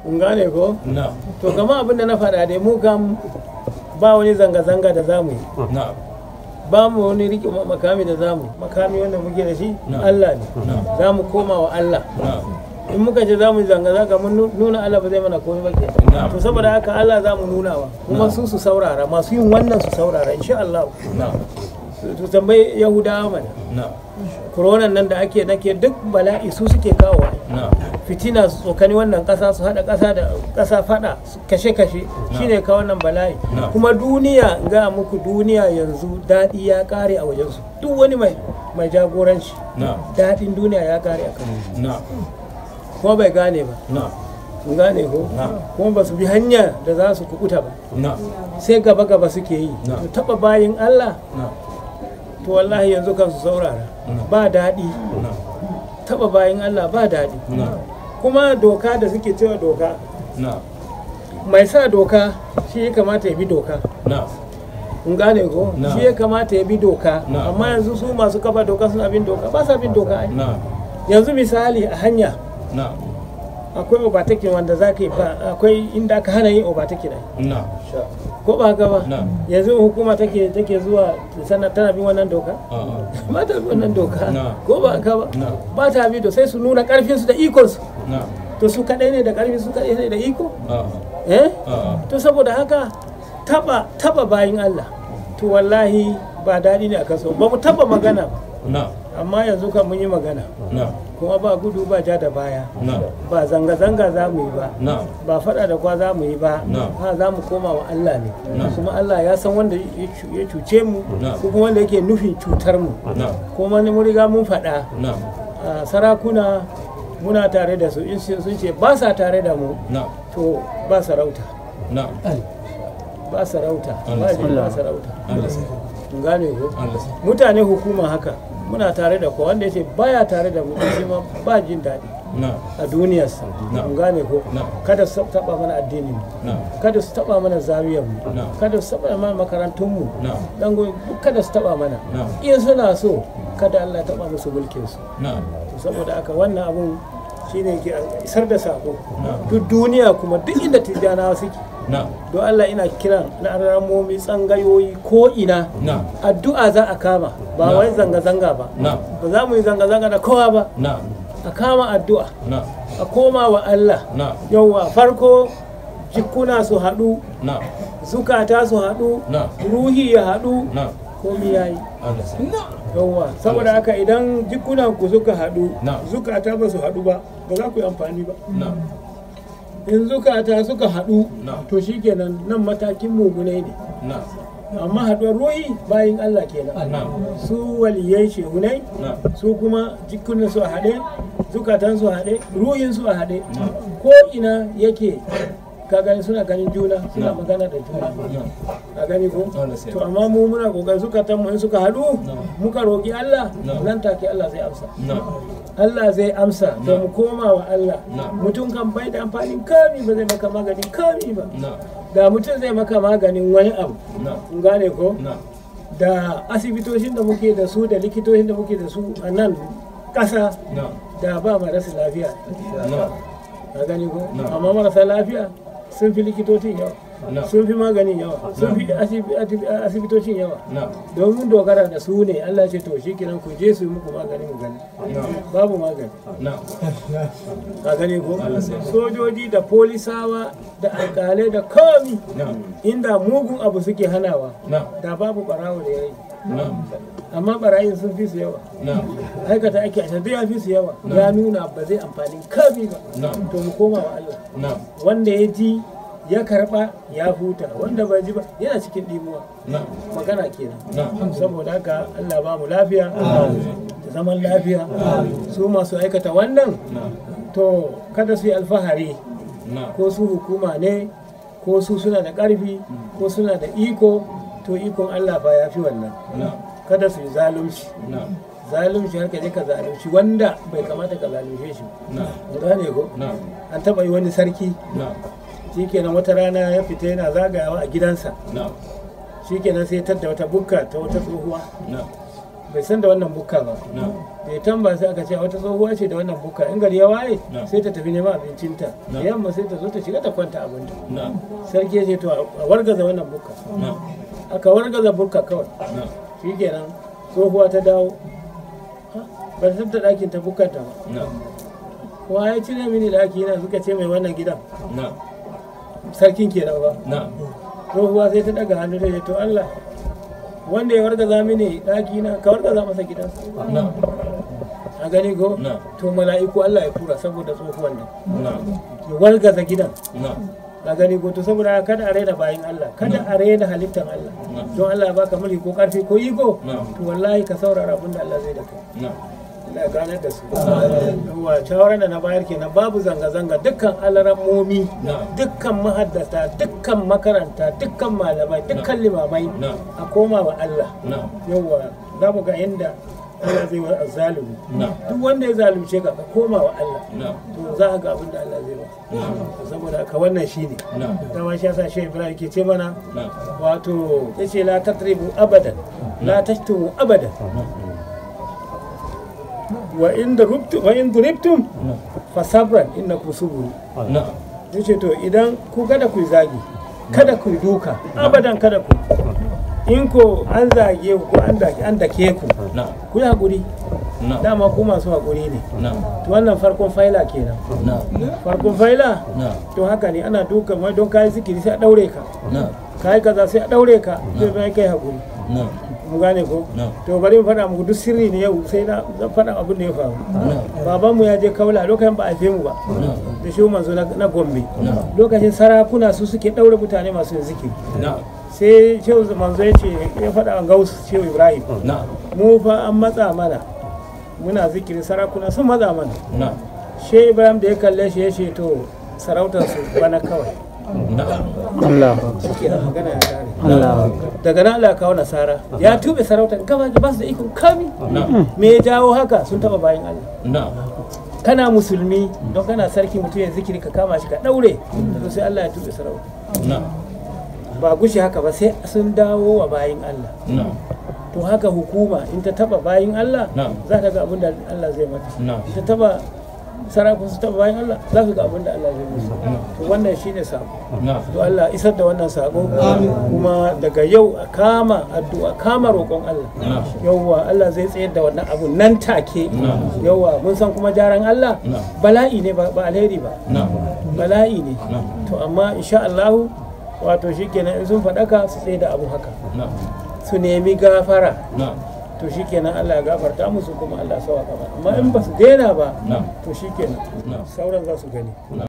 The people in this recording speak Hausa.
kun gane ko na'am to kama abin da na faɗa dai mu kam ba wani zanga-zanga da zamu yi na'am ba mu wani riƙe makami da zamu makami wanda muke da shi Na'am. Allah ne Na'am. za mu koma wa Allah na'am in muka ce za mu yi zanga-zanga mun nu- nuna Allah ba zai mana komai ba ke Na'am. to saboda haka Allah za mu nuna wa kuma Na'am. su su saurara masu yin wannan su saurara insha Allah na'am su tambayi Yahudawa mana na'am koronan nan da ake nake duk bala'i su suke kawo na'am fitina su tsokani wannan kasa su hada kasa da kasa fada su kashe-kashe shine ka wannan bala'i Na'am. kuma duniya ga muku duniya yanzu daɗi ya kare a wajensu duk wani mai mai jagoranci na'am daɗin duniya ya kare a kan na'am kuma bai gane ba na'am kun gane ko Na'am. kuma ba su bi hanya da za su kukuta ba na'am sai gaba gaba suke yi Na'am. to taba bayin Allah na'am to wallahi yanzu kan su saurara Na'am. ba daɗi na'am taba bayin Allah ba daɗi na'am kuma doka da suke cewa doka na'am mai sa doka shi ya kamata ya bi doka na'am kun gane ko Na'am. shi ya kamata ya bi doka Na'am. amma yanzu su masu kafa doka suna bin doka ba sa bin doka ai na'am yanzu misali a hanya na'am akwai overtaking wanda za ka yi ba akwai inda aka hana yin overtaking ai na'am ko ba haka ba na'am yanzu hukuma take take zuwa sana tana bin wannan doka a'a ba ta bin wannan doka Na'am. ko ba haka ba Na'am. ba ta bi to sai su nuna karfin su da ikon su na'am to su kadai ne da karfi su kadai ne da iko a'a eh a'a to saboda haka taba taba bayin Allah to wallahi ba daɗi ne a kaso ba mu taba magana ba na'am amma yanzu kan mun yi magana na'am kuma ba gudu ba ja da baya na'am ba zanga-zanga za mu yi ba na'am ba faɗa da kwa za mu yi ba Na'am. ha za mu koma wa Allah ne Na'am. kuma Allah ya san wanda ya cu- ya cuce mu Na'am. ko kuma wanda yake nufin cutar mu na'am kuma ni mun riga mun faɗa na'am a sarakuna muna tare da su in sun ce ba sa tare da mu na'am to ba sarauta na'am ba sarauta Allah ba sa- ji ba sarauta Allah sai kun gane ko Allah sai mutane hukuma haka muna tare da ko wanda yace baya tare da mu shi ma ba jin daɗi na'am a duniyarsa Na'am. kun gane ko Na'am. kada su taba mana addinin mu na'am kada su taba mana zawiyar mu Na'am. kada su taba mana makarantun mu na'am dan goyi kada su taba mana Na'am. in suna so kada Allah ya taba musu mulkin su na'am saboda haka wannan abun shine ke isar da sako Na'am. duk duniya kuma duk inda tijjanawa suke na'am don Allah ina kiran na ramomi tsangayoyi ko ina na'am addu'a za a kama ba Na'am. wai zanga-zanga ba na'am ba za mu yi zanga-zanga da kowa ba na'am a kama addu'a na'am a koma wa Allah na'am yauwa farko jikuna su haɗu na'am zukata su haɗu na'am ruhi ya haɗu na'am komi ya yi Allah sai yauwa saboda haka idan jikunan ku suka haɗu Na'am. zukata ba su haɗu ba ba za ku yi amfani ba na'am in zukata suka haɗu Na'am. to shikenan nan matakin mugunai ne na'am amma haɗuwar ruhi bayin Allah kenan na'am su waliyai shehunai na'am su kuma jikunan su a haɗe zukatan su a haɗe ruhin su a haɗe ko ina yake ka gani suna ganin juna suna Na'am. magana da juna na'am ka gani ko Allah sai to amma mu muna kokarin zukatan mu in suka haɗu Na'am. muka roki Allah Na'am. nan take Allah zai amsa na'am Allah zai amsa to mu koma wa Allah Na'am. mutum kan bai da amfanin kami ba zai maka maganin kami ba na'am da mutum zai maka maganin wani abu na'am kun gane ko na'am da asibitocin da muke da su da likitocin da muke da su a nan ƙasa na'am da ba marasa lafiya na'am ka gani ko Na'am. amma marasa lafiya sun fi likitocin yawa Na'am. sun fi maganin yawa sun fi asibi- asibi- asibitocin yawa na'am domin dogara da su ne Allah ce to shi kenan ku je su yi muku magani mu gani na'am babu magani na'am ka gani ko Allah sai. sojoji da polisawa da alkalai da komi na'am inda mugun abu suke hanawa na'am da babu barawo da yayi na'am amma barayin sun fi su yawa na'am aikata ake a ya fi su yawa ya nuna ba zai amfani kami ba na'am to mu koma wa Allah na'am wanda ya ji ya karba ya huta wanda bai ji ba yana cikin dimuwa na'am magana kenan na'am saboda haka Allah ba mu lafiya da zaman lafiya su masu aikata wannan na'am to kada su yi alfahari na'am ko su hukuma ne ko su suna da ƙarfi ko suna da iko to ikon Allah fa ya fi wannan na'am kada su yi zalunci na'am zalunci har ka je ka zalunci wanda bai kamata ka zalunce shi na'am ba gane ko na'am an taba yi wani sarki na'am shikenan wata rana ya fita yana zagayawa a gidansa na'am shikenan sai ya tadda wata bukka ta wata tsohuwa na'am bai san da wannan bukka ba na'am da ya tamba sai aka ce wata tsohuwa ce da wannan bukka in gari ya waye Na. sai ta tafi neman abincinta da Na. yamma sai ta zo ta shiga ta kwanta abinta na'am sarki ya ce to a wargaza wannan bukka na'am aka wargaza bukka kawai na'am shi kenan tsohuwa ta dawo Ha, ba ta tabbata ɗakin ta bukkanta ba na'am wa ya cire mini ɗaki yana suka ce mai wannan gidan na'am sarkin kenan ba na'am tsohuwa sai ta daga hannu ta ce to Allah wanda ya wargaza mini ɗaki na ka wargaza masa gidansa na'am a gani ko na'am to mala'iku Allah ya tura saboda tsohuwan nan na'am ya wargaza gidan na'am a gani ko to saboda haka kada a raina bayan Allah kada a raina halittar Allah don Allah ya baka mulki ko karfi ko iko na'am to wallahi ka saurara abin da Allah zai da kai na'am Allah ya ganar da su yawa shawarar da na bayar kenan babu zanga-zanga dukkan alarammomi na'am dukkan mahaddata dukkan makaranta dukkan malamai dukkan limamai na'am a koma wa Allah na'am yawa za mu ga inda Allah zai wa zalumi na'am duk wanda ya zalunce ka ka koma wa Allah na'am to za ka ga abin da Allah zai ba saboda ka wannan shine na'am dama shi yasa shi Ibrahim ke ce mana na'am wato yace la tatribu abadan la tashtumu abadan wa in duribtum wa in duribtum fa sabran innakum suburu na'am yace to idan ku kada ku yi zagi kada ku yi duka abadan kada ku in ko an zage ku ko an dake an dake ku na'am ku yi hakuri na'am dama ku masu hakuri ne na'am to wannan farkon faila kenan na'am farkon faila na'am to haka ne ana duka mai don kayi zikiri sai a daure ka na'am kayi kaza sai a daure ka sai bai kai hakuri na'am mu gane ko na'am to bari mu faɗa muku duk sirri ne yau sai na zan faɗa abin da ya faru babanmu ya je kaula lokacin ba a haife mu ba da shi manzo na na gombe lokacin sarakuna su suke ɗaure mutane masu yin zikiri na'am sai shehu manzo ya ce ya faɗa wa gausu shehu ibrahim na'am mu fa an matsa mana muna zikiri sarakuna sun matsa mana na'am shehu ibrahim da ya kalle shi ya ce to sarautar su bana kawai na'am Allah shi ke magana ya kare Allah daga nan Allah ya kawo nasara ya tube sarautar gaba ba su da ikon kami na'am me ya jawo haka sun taba bayan Allah na'am kana musulmi don kana sarki mutum ya zikiri ka kama shi ka daure to sai Allah ya tube sarauta na'am ba gushi haka ba sai sun dawo wa bayin Allah na'am to haka hukuma in ta taba bayin Allah Na'am. za ta ga abin da Allah zai mata na'am in ta taba sarakun su taba bayin Allah za su ga abin da Allah zai musu to wannan shine sako na'am to Allah isar da wannan sako kuma daga yau a kama addu'a kama roƙon Allah na'am yauwa Allah zai tsayar da wannan abu nan take Na'am. yauwa mun san kuma jaran Allah Na'am. bala'i ne ba ba alheri ba na'am bala'i ne na'am to amma insha Allah wato shikenan in sun faɗaka su tsaye da abu haka na'am su nemi gafara na'am to shikenan Allah ya gafarta musu kuma Allah ya sauka ba amma in ba su daina ba na'am to shikenan na'am sauran za su gani na'am